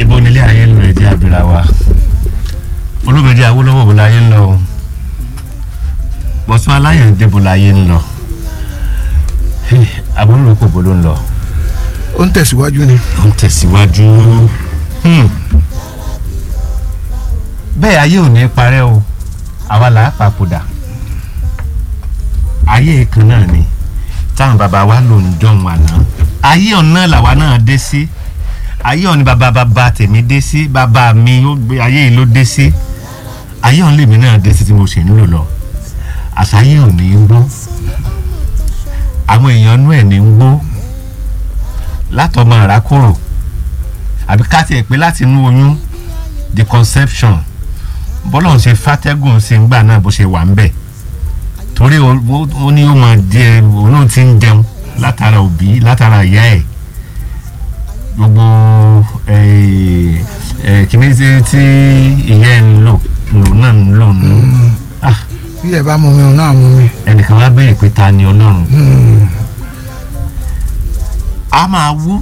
ibo nílé ayé ń lọ ẹjẹ abira wa olómọdé awólọ́wọ̀ bó láyé ń lọ o bọ̀sùn aláyàndé bó láyé ń lọ àbúrò kò bó ló ń lọ ó ń tẹ̀síwájú ni. ó ń tẹ̀síwájú Hmm. bẹ́ẹ̀ ayé ò ní parẹ́ o àwa là á papòdà ayé kan náà ni táwọn bàbá wa lò ń dán wa náà ayé ọ̀nà làwa náà dé sí ayé ọ̀ni bàbá bàbá tèmi dé sí bàbá mi ó gbé ayé yìí ló dé sí ayé ọ̀n lèmi náà dé sí tí mo ṣe ń lò lọ àṣàyè ò ní í gbó àwọn èèyàn inú ẹ̀ ní í gbó látọmọ àràkòrò àbí ká tiẹ̀ pé láti inú oyún the conception bọ́lá ń ṣe fàtẹ́gùn sí ń gbà náà bó ṣe wà ń bẹ̀ torí ó ó ní ó máa jẹ òun náà ti ń jẹun látara òbí látara ìyá ẹ̀ gbogbo kìíní tí tí ìyá ẹ̀ ń lò lòun náà ń lò nù Ah, bí ẹ bá mú mi òun náà mú mi. ẹnìkan wá béèrè pé ta ni ọlọ́run a máa wú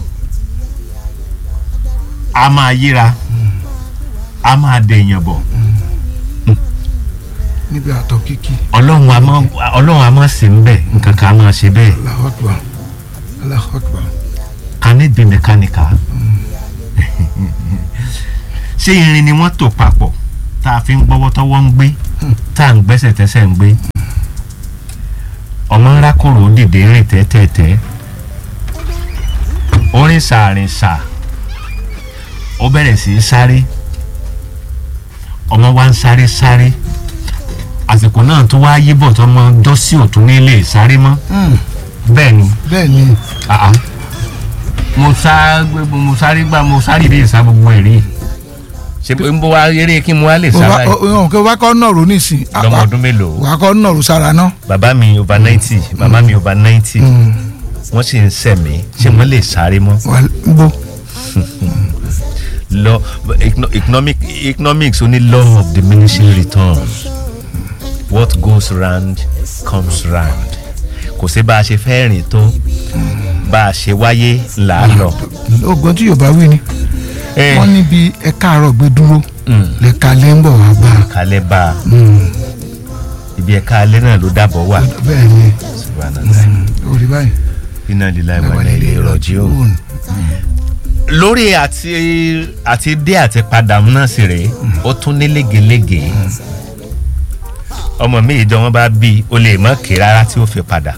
a máa yíra a máa dèèyàn bọ̀ níbi àtọ̀ kíkì ọlọ́run a máa ọlọ́run a máa sì ń bẹ̀ nǹkan kan a máa ṣe bẹ́ẹ̀ Allahu Akbar Allahu Akbar. can it be mechanical ṣé irin ni wọ́n tò papọ̀ tá a fi ń gbọ́wọ́ tọ́wọ́ ń gbé tá à ń gbẹ́sẹ̀ tẹ́sẹ̀ ń gbé ọmọ ńlá kòrò dìde rìn tẹ́tẹ́tẹ́ orin sàárín sà ó bẹ̀rẹ̀ sí í sáré ọmọ wa ń sáré sáré àsìkò náà tó wá yíbọ̀ tó mọ dọ́sí òtún nílé sáré mọ́ Hmm, bẹ́ẹ̀ ni bẹ́ẹ̀ ni ah ah. mo sá gbogbo mo sáré gbà mo sáré ìdí ìsá gbogbo ẹ̀ rí ṣe pé ń bọ́ wá eré kí mo wá lè sára yìí òun kò wá kọ́ nọ̀rọ̀ nísìn lọ́mọ ọdún mélòó wà á kọ́ nọ̀rọ̀ sára náà. bàbá mi over ninety màmá mi over ninety Hmm, wọ́n sì ń sẹ̀mí ṣé wọ́n lè sáré mọ́ wà á gbó lọ econo- economic economics ó ní law of diminishing returns what goes round comes round kò sí bá a ṣe fẹ́ rìn tó bá a ṣe wáyé là á lọ. ogun tí yorùbá wí ni Eh, wọ́n níbi ẹ káàárọ̀ gbé dúró mm, lẹ́ka lẹ́ ń bọ̀ wá bá a. kalẹ̀ bá a Hmm, ibi ẹ̀ka alẹ́ náà ló dàbọ̀ wà. bẹ́ẹ̀ ni Subhanallah. orí báyìí. iná lílá ìwà ilẹ̀ ilé ìrọ̀jì o. lórí àti àti dé àti padà náà sì rèé ó tún ní légelége ọmọ mi ìjọ wọn bá bí o lè mọ kí rárá tí ó fi padà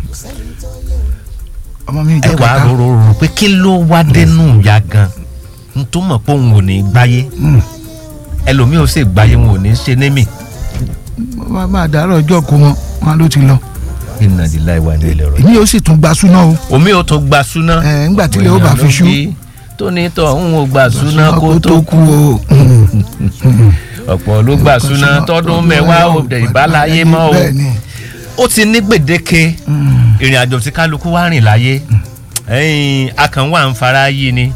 ọmọ mi ẹ ìjọ wàá kẹta rorò rò pé kí ló wá dénú ya gan n tó mọ̀ pé òun ò ní gbáyé Hmm, ẹlòmíì ó sì gbáyé wọn ò ní ṣe némì wọ́n máa dàárọ̀ ọjọ́ kó wọn wọn ló ti lọ. iná lílá ìwà ilẹ̀ ilé ìrọ̀jì. èmi yóò sì tún gba súná o. omi ò tó gba súná. ẹ ńgbà tí ilé ó bá fi ṣú. tóní tó ń wo gba súná kó tó kú o. Hmm, hmm. ọ̀pọ̀ ló gba súná tọdún mẹ́wàá ò dẹ̀ ìbáláyé mọ́ o bẹ́ẹ̀ ni. ó ti ní gbèdéke Hmm, ìrìn àjò tí kálukú wá rìn láyé ẹ̀yìn akànwá ń fara yí ni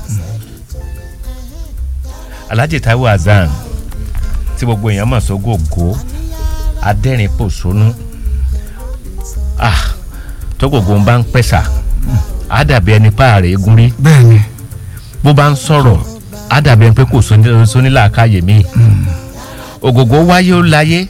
Alhaji Taiwo Hassan tí gbogbo èèyàn mọ̀ sógògó adẹ́rìn pòṣónú ah tó gbogbo ń bá ń pẹ̀sà á dàbí ẹni páàrẹ̀ egun rí bẹ́ẹ̀ ni. bó bá ń sọ̀rọ̀ á dàbí ẹni pé kò sóní- sónílàákàyè mi ògògó wáyé ó láyé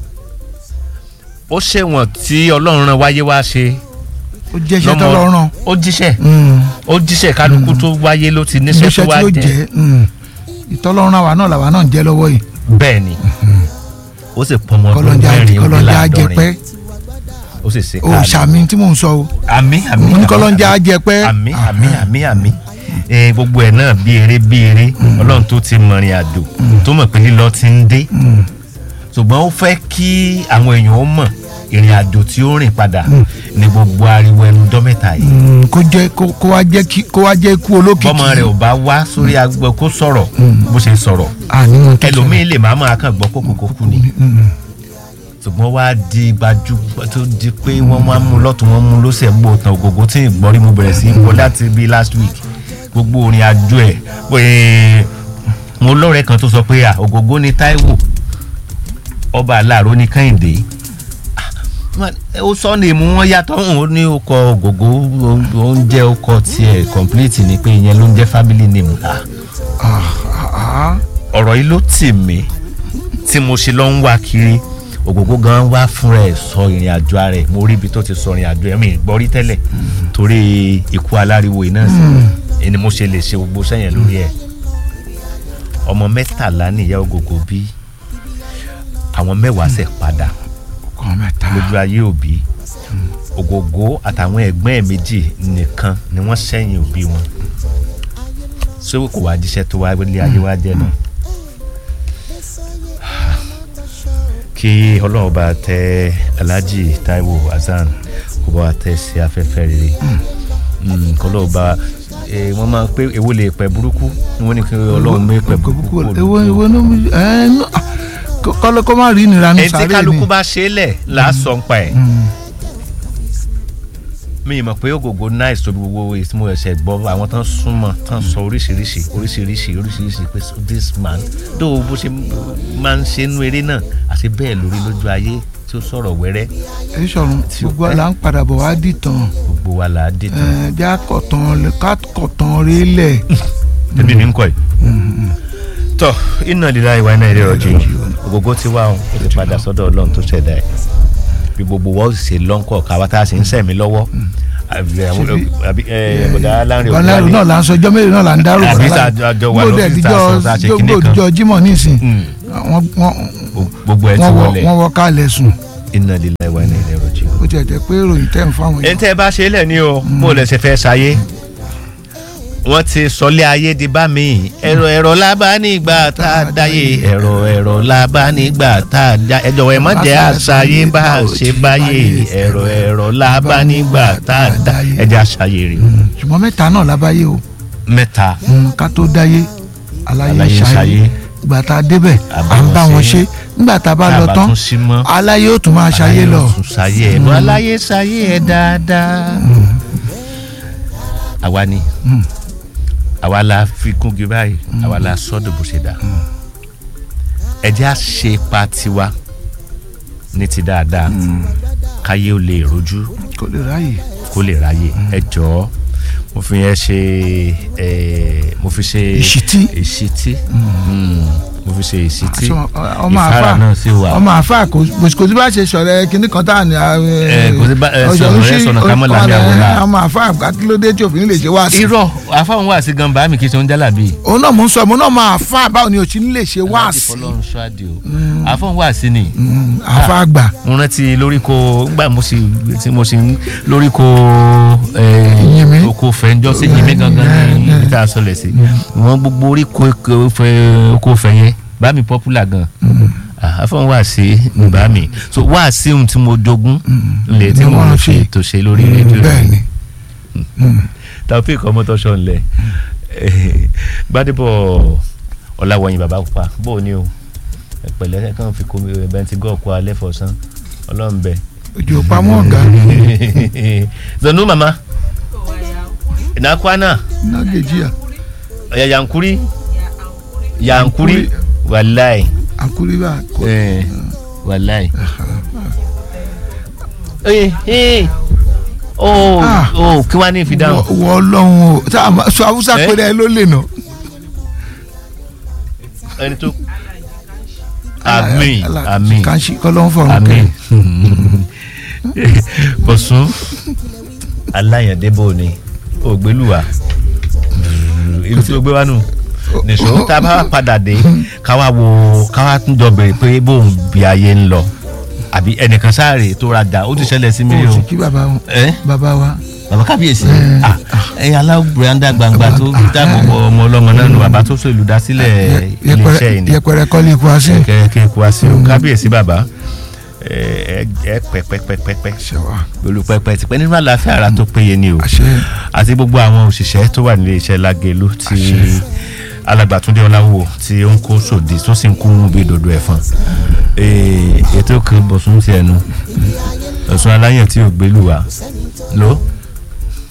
ó ṣèwọ̀n tí ọlọ́run rán wáyé wá ṣe ó jẹ́ iṣẹ́ lọ́mọ- tó lọ́rùn. ó jíṣẹ́ Hmm, ó jíṣẹ́ kálukú tó wáyé ló ti níṣẹ́ iṣẹ́ tó wá tí ó jẹ́ jẹ́ hmm. ìtọ́lọ́run àwa náà làwa náà ń jẹ́ lọ́wọ́ yìí. bẹ́ẹ̀ ni ó sì pọnmọ ọdún kọlọ́njà mẹ́rin ó lé kọlọ́njà láàdọ́rin ajẹpẹ́ ó sì ṣe o káàdì ṣàmì tí mò ń sọ o. àmì àmì mo ní àmì, kọlọ́njà àmì. ajẹpẹ́. àmì àmì àmì àmì Eh, gbogbo ẹ̀ náà bí eré bí eré ọlọ́run tó ti mọ̀rin àjò tó mọ̀ pé lílọ ti ń dé Hmm, ṣùgbọ́n ó fẹ́ kí àwọn èèyàn ó mọ̀ ìrìn àjò tí ó rìn padà ní gbogbo ariwo ẹnu dọ́mẹ́ta yìí hmm, kó jẹ́ kó kó wá jẹ́ kí kó wá jẹ́ ikú olókìkí. bọ́mọ rẹ̀ ò bá wá sórí agbọ kó sọ̀rọ̀ bó ṣe sọ̀rọ̀ àní mo tó ẹlòmíín lè máa máa kàn gbọ́ kókòkókù ni Hmm, ṣùgbọ́n wá di gbajú tó di pé wọ́n máa mú lọ́tún wọ́n mú lọ́sẹ̀ gbó tán ògògó tí ì gbọ́rí mo bẹ̀rẹ̀ sí í gbọ́ láti bí last week gbogbo orin àjò ẹ̀ pé mo lọ́rẹ̀ẹ́ kan tó sọ pé à ògògó ni Táíwò ọba aláàró ní Kẹ́hìndé Ah, ó sọ ní ìmú wọn yàtọ̀ òun ó ní ọkọ̀ ògògó oúnjẹ ọkọ̀ tiẹ̀ complete ni pé ìyẹn ló ń jẹ́ family name ah Ah, ah, ah. ọ̀rọ̀ yìí ló tì mí tí mo ṣe lọ ń wá kiri ògógó gan wá fúnra ẹ̀ sọ ìrìn àjò ara ẹ̀ mo rí ibi tó ti sọ ìrìn àjò ẹ̀ mi gbọ́ rí tẹ́lẹ̀ torí ikú aláriwo iná sí ẹni mo ṣe lè ṣe gbogbo sẹ́yìn lórí ẹ̀ ọmọ mẹ́tàlá nìyá ògógó bí àwọn mẹ́wàá ṣẹ̀ padà kọ́ mẹ́ta lójú ayé òbí ògógó àtàwọn ẹ̀gbọ́n ẹ̀ méjì nìkan ni wọ́n sẹ́yìn òbí wọn ṣé kò wá jíṣẹ́ tó wá lé ayé wá jẹ́ náà kí ọlọ́run bá tẹ alhaji taiwo hasan kó bá wa tẹ sí afẹ́fẹ́ rere Mm, kí ọlọ́run bá eh, wọ́n máa ń pé èwo lè pẹ́ burúkú ni wọ́n ní kí ọlọ́run mú pẹ́ burúkú kúrò ewo lójú. ewo ló mú ẹ nú kọ́lọ́ kó má rí ìnira ní ẹni tí sáré kálukú ni bá ṣe é lẹ̀ là á sọ ń pa ẹ̀ Mm. mi ì mọ̀ pé ògògó nice tóbi gbogbo èyí tí mo ẹ̀ṣẹ̀ gbọ́ àwọn tán súnmọ́ tán sọ oríṣiríṣi oríṣiríṣi oríṣiríṣi pé so this man dó bó ṣe máa ń ṣe nú eré náà àti bẹ́ẹ̀ lórí lójú ayé tí ó sọ̀rọ̀ wẹ́rẹ́ èyí sọ̀rọ̀ gbogbo àlà ń padà bọ̀ wá dìtàn gbogbo wa là á dé tán. ẹ bí akọ̀tàn kákọ̀tàn rí lẹ̀ ẹbí mi ń kọ́ ẹ̀. tọ́ iná líla ìwà iná ilé ọjọ́ ògógó ti wá òun ó ti padà sọ́dọ̀ ọlọ́run tó ṣẹ̀dá ẹ̀ bí gbogbo wa ó sì ṣe lọ́ńkọ̀ káwa tá a sì ń sẹ̀mí lọ́wọ́ àbí àwọn- àbí ẹ bọ̀dá láńrin ọ̀làrú náà là ń sọ ọjọ́ mélòó náà là ń dárò Àbí tá a jọ wà gbọ́dọ̀ lọ́fíìsì tá a sọ, tá a ṣe kinní kan. ìdíjọ́ jímọ̀ nísìn Mm. wọ́n wọ́n gbogbo ẹ ti wọ́n wọ wọlé wọ́n wọ kálẹ̀ sùn iná líla ìwà iná ilé ọjọ́. ó tiẹ̀ jẹ́ pé ìròyìn tẹ̀ ń fáwọn ẹni tẹ́ ẹ bá ṣe é lẹ̀ ní o bó lẹ ṣe fẹ́ ṣayé wọ́n ti sọlé ayé di bá mi ẹ̀rọ ẹ̀rọ lábá nígbà tá a dáyé ẹ̀rọ ẹ̀rọ lábá nígbà tá a dá ẹ jọ̀wọ́ ẹ má jẹ́ àṣàyé bá a ṣe báyé ẹ̀rọ ẹ̀rọ lábá nígbà tá a dá ẹ jẹ́ àṣàyè rè ṣùgbọ́n mẹ́ta náà lábáyé o mẹ́ta Mm, ká tó dáyé aláyé Aláyé ṣayé ṣayé. ìgbà tá a débẹ̀ A bá à ń wọn bá wọn ṣe. ṣe nígbà tá a bá lọ Tá a bá tán tún sí mọ́. aláyé ó tún máa ṣayé lọ Aláyé ò tún ṣayé ẹ bọ́ aláyé ṣayé ẹ dáadáa àwa ni Mm. àwa la fi kúngi báyìí àwa la sọ́dọ̀ bó ṣe dà ẹ jẹ́ à ṣe ipa tiwa ní ti dáadáa káyé ó lè rojú kò lè ráyè kó lè ráyè ẹ jọ̀ọ́ mo fi yẹn ṣe ẹ mo fi ṣe Ìṣítí. ìṣítí Mm. mo fi ṣe ìṣítí Aṣọ- ọmọ àfà ìfara náà sì wà ọmọ àfà kò kò sí bá ṣe sọ̀rọ̀ kinní kan tá à ní. Ẹ, kò sí bá- ẹ, sọ̀rọ̀ rẹ sọ̀nà ká mọ́ làmì àwòrán. ọmọ àfà akílódé tí òfin lè ṣe wá sí. irọ́ àfáwọn wà sí gan bàámi kì í ṣe oúnjẹ làbí. òun náà mò ń sọ mo náà máa fà báwo ni òsín lè ṣe wá Aláàjì sí. fọlọ́run ṣáàdì o àfọ̀n wà sí ni Mm, àfà àgbà mo rántí lórí ko gbà mo sì tí mo sì ń lórí ko Yìnmí. oko fẹ́njọ́ sí yìnmí gangan ní ibi tá a sọlẹ̀ sí wọ́n gbogbo orí ko ko fẹ́ oko fẹ́ yẹn bá mi popular gan àfọ̀n wà sí ní bá mi so wà sí ohun tí mo jogún lè tí Ni mo wọ́n ń ṣe. fi ètò ṣe lórí rédíò bẹ́ẹ̀ ni taofik ọmọtọ́ṣọ́ ńlẹ̀ gbadebo ọ̀làwọ̀yìn bàbá pupa bó o ní o ẹ̀pẹ̀lẹ́ kàn fi kó bẹntigọ́ọ̀kù alẹ́ fọ̀sán ọlọ́run bẹ. ojú pamọ́ ọ̀gá zonu mama ìnákwá náà nágèjì à ọ̀yà yankuri yankuri wàláì àkúrí bá kò eh, wàláì. oye ee o Ah. o kí wàá ní ìfidáhùn. wọ wọ ọlọ́run o tá a máa sọ haúsá Eh? pé ẹ ló lè nà. ẹni tó àmín Ala- àmín kàńṣì kọ́lọ́hún fọ̀rùn àmín kẹ́ bọ̀sùn aláyàndébò ni ògbélùwà ibi tí o gbé wá nù nìṣó tá a bá padà dé káwá wo káwá tún jọ bèrè pé bóun bí ayé ń lọ àbí ẹnìkan sáré tó ra dà ó ti ṣẹlẹ̀ sí mi o o sì kí bàbá wọn ẹ bàbá wa bàbá kábíyèsí ah, ẹ̀yin alábùrẹ́ndà gbangba tó dáàbò bo ọmọ ọlọ́mọ náà nù bàbá tó so ìlúdásílẹ̀ iléeṣẹ́ yìí ni yẹpẹrẹ kọ́lé ikú así. kẹ́kẹ́ kú wá sí o kábíyèsí bàbá ẹ ẹ pẹpẹpẹpẹ ṣẹwà olùpẹpẹ ti pẹ́ nínú àlàáfíà ara tó péye ni o àṣẹ àti gbogbo àwọn òṣìṣẹ́ tó wà nílé iṣẹ́ lágẹ̀lú tí alàgbàtúndé ọláwò tí ó ń kó sòdì tó sì ń kú bí dòdò ẹ̀fọn Ee, ètò kan bọ̀sùn ti ẹnu ọ̀sùn aláyẹ̀ tí ò gbélú wa ló